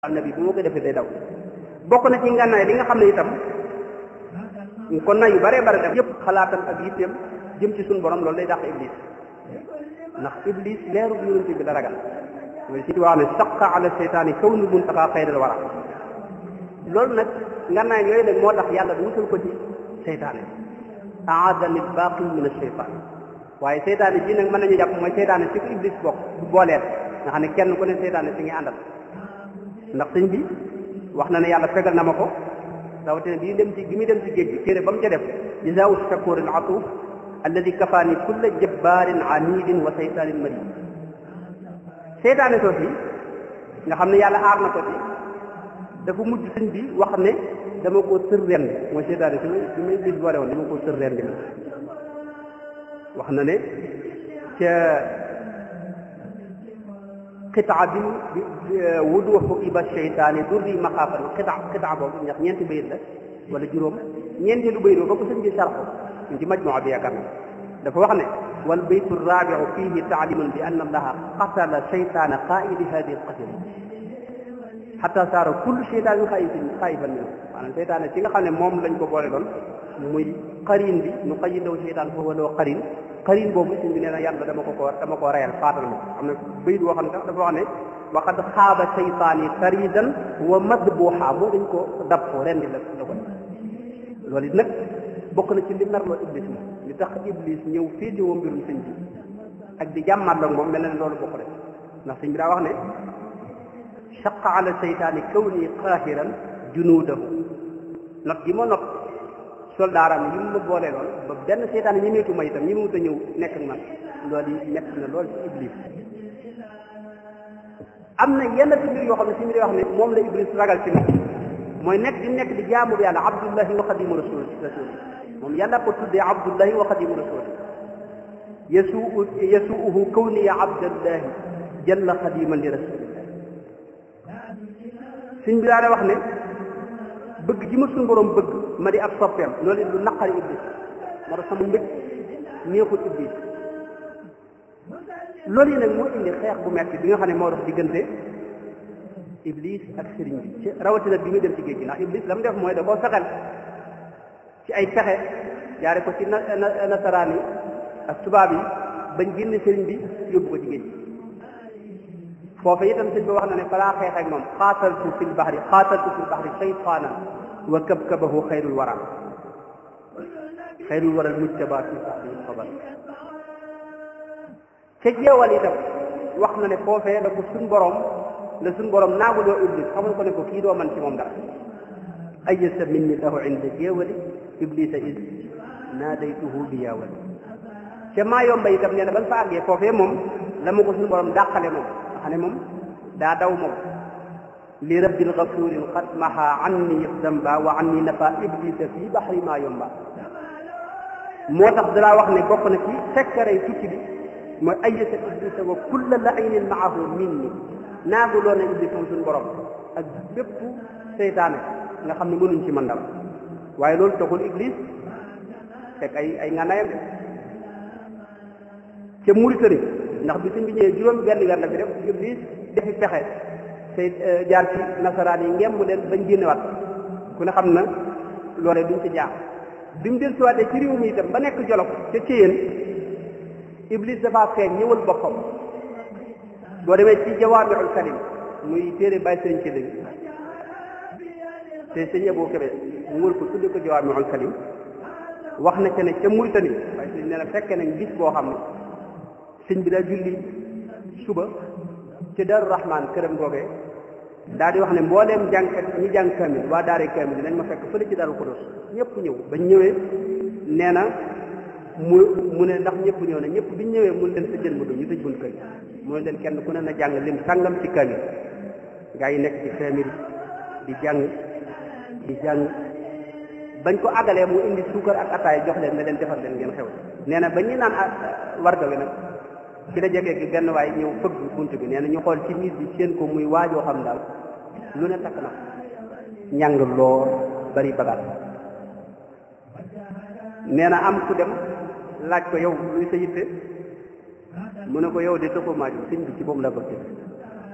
nabi bu ma ko defee day daw bokk na ci ngànnaay li nga xam ne itam kon na yu bare bare def yëpp xalaatam ak yitteem jëm ci suñu borom loolu day dàq iblis ndax iblis leeru yonent bi la ragal mooy si wax ne saqa ala seytaani kaw nu muntaqa xayral wara loolu nag ngànnaay yooyu nag moo tax yàlla du musal ko ci seytaane aadani baqi min asheytaan waaye seytaane ji nag mën nañu jàpp mooy seytaane si ko iblis bokk booleel nga xam ne kenn ku ne seytaane si ngi àndal ndax sëñ bi wax na ne yàlla fegal na ma ko rawatina bi dem ci bi muy dem ci géej gi téere ba mu ca def jazaau shakurin atuuf alladi kafaani kulla jabbaarin anidin wa seytaanin marid seytaane soosi nga xam ne yàlla aar na ko ci dafa mujj sëñ bi wax ne dama koo tër ren mooy seytaane si may si may bis boole woon dama koo tër ren bi wax na ne ca xitaa bi wuduxu iba cheytaani durri maxaafan xitaa xitaa boobu ndax ñeenti bayit la wala juróom ñeenteelu bayit ba ko sëñ bi sarxo ñu ci majmua bi yaakaar na dafa wax ne wal baytu raabiu fihi taalimun bi anna allaha qatala cheytaana qaidi hadi alqatila xata saara kullu cheytaanin xaayifin xaayifan minhu maanaam cheytaane ci nga xam ne moom lañ ko boole doon muy xarin bi nu xayidaw cheytaan foofu loo xarin xarin boobu suñ bi nee na yàlla dama ko ko dama ko reyal faatal ma am na bayit boo xam ne sax dafa wax ne waqad xaaba cheytaani taridan wa madbuha moo dañ ko dab ko rendi la la ko loolu it nag bokk na ci li merloo iblis moom li tax iblis ñëw féete woo mbirum sëñ bi ak di jàmmat la moom mel na ne loolu bokk rek ndax sëñ bi daa wax ne chaqa ala cheytaani kawni qaahiran junuudahu not gi ma not soldaaram yi mu ma boolee lool ba benn seytaan ñemeetu ma itam ñi mu wut a ñëw nekk ak man loolu yi nekk na lool ci iblis am na yenn ci mbir yoo xam ne si mbir yoo xam ne moom la iblis ragal ci nit mooy nekk di nekk di jaamu bi yàlla abdullahi wa xadimu rasul rasul moom yàlla ko tuddee abdullahi wa xadimu rasul yasuu yasuuhu kawniya abdallahi jalla xadiman li rasulillah suñ bi daa wax ne bëgg ji ma suñu borom bëgg ma di ab soppeem loolu lu naqari iblis moo tax sama mbëgg neexul iblis loolu yi nag moo indi xeex bu metti bi nga xam ne moo dox diggante iblis ak sëriñ bi ci rawatina bi muy dem ci géej gi ndax iblis la mu def mooy da koo fexel ci ay pexe jaare ko ci nasaraan yi ak tubaab yi bañ génne sëriñ bi yóbbu ko ci géej gi foofu itam sëñ bi wax na ne balaa xeex ak moom xaataltu fil baxri xaataltu fil baxri shaytaanan wa kabkabahu xayrul wara xayrul wara mujtaba fi saxbihi xabar ca jeewal itam wax na ne foofee la ko suñ borom la suñ borom naagu doo iblis xamal ko ne ko kii doo man ci moom dara ayasa minni lahu inda jeewali iblisa is naadaytuhu bi yaawali ca maa yomba itam nee na ban fa àggee foofee moom la ma ko suñ borom dàqale moom xam ne moom daa daw moom li rabbil gafurin qad maha anni damba wa anni nafa iblisa fii baxri maa yomba moo tax dalaa wax ne bokk na ci sekkarey tukki bi mooy ayata iblisa wa kulla lainin maahu minni naagu loon na iblis moom suñu borom ak bépp seytaane nga xam ne mënuñ ci man dara waaye loolu taxul iblis fekk ay ay ngànnaayam de ca Mauritanie ndax bi suñ bi ñëwee juróom benn weer la fi def iblis defi pexe say jaar ci nasaraan yi ngem mu leen bañ génnewaat ku ne xam na loolee duñ ci jaar bi mu del siwaatee ci réew mi itam ba nekk jolof ca Ceyeen iblis dafa feeñ ñëwal boppam boo demee ci jawaamiul kalim muy téere bàyyi sëriñ ci léegi te sëñ Abou Kébé mu wër ko tudde ko jawaamiul kalim wax na ca ne ca Mauritanie waaye sëñ nee na fekke nañ gis boo xam ne sëñ bi daa julli suba ci Daaru Rahman këram googee daal di wax ne mbooleem jàngkat ñi jàng kamil waa daare kamil dinañ ma fekk fële ci Daaru Xudoos ñëpp ñëw bañ ñëwee nee na mu mu ne ndax ñëpp ñëw na ñëpp biñ ñëwee mun leen tëjal ma do ñu tëj bunt kër mu ne leen kenn ku ne na jàng lim sàngam ci kamil gaa yi nekk ci kamil di jàng di jàng bañ ko àggalee mu indi suukar ak ataay jox leen ne leen defar leen ngeen xew nee na ba ñuy naan warga wi nag ci la jegee gi benn waay ñëw fëgg bunt bi nee na ñu xool ci nit bi seen ko muy waajoo xam daal lu ne takk na ñàng lool bari bagaat nee na am ku dem laaj ko yow luy sa yitte mu ne ko yow de taxu maa jóg sëñ bi ci boobu la bëgg